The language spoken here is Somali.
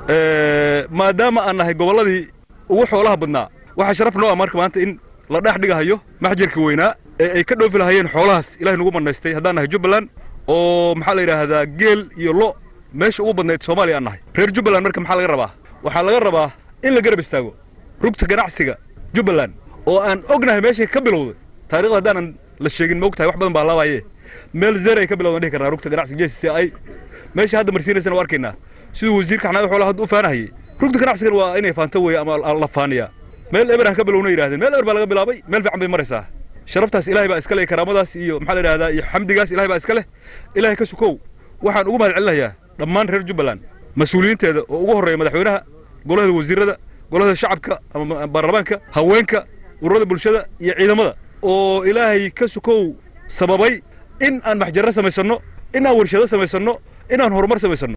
maadaama aan nahay gobolladii ugu xoolaha badnaa waxaa sharaf noo ah marka maanta in la dhex dhigahayo maxjarka weynaa ee ay ka dhoofi lahayeen xoolahaas ilahay nagu bannaystay haddaan nahay jubbaland oo maxaa la yidhaahdaa geel iyo lo meesha ugu badnayd soomaaliya aan nahay reer jubbaland marka maxaa laga rabaa waxaa laga rabaa in la garab istaago rugta ganacsiga jubbaland oo aan ognahay meeshay ka bilowday taarikhda haddaanan la sheegin maog tahay wax badan baa laabaye meel zeer ay ka bilowdan dhihi karnaa rugta ganacsiga j c i meesha hadda marsiinaysana waa arkaynaa siduu wasiirka xanaada xoolaha hadda u faanahayey rugta ganacsigan waa inay faanto weeye ama la faaniyaa meel eber aan ka bilowna yidhahdeen meel eber baa laga bilaabay meel fiican bay maraysaa sharaftaas ilahay baa iska leh karaamadaas iyo maxaa la yidhahdaa iyo xamdigaas ilahay baa iska leh ilahay ka sukow waxaan ugu mahad celinayaa dhammaan reer jubbaland mas-uuliyiinteeda oo ugu horreeya madaxweynaha golahada wasiirada golahada shacabka ama baarlamaanka haweenka ururada bulshada iyo ciidamada oo ilaahay ka sukow sababay in aan maxjarro samaysanno in aan warshado samaysanno in aan horumar samaysanno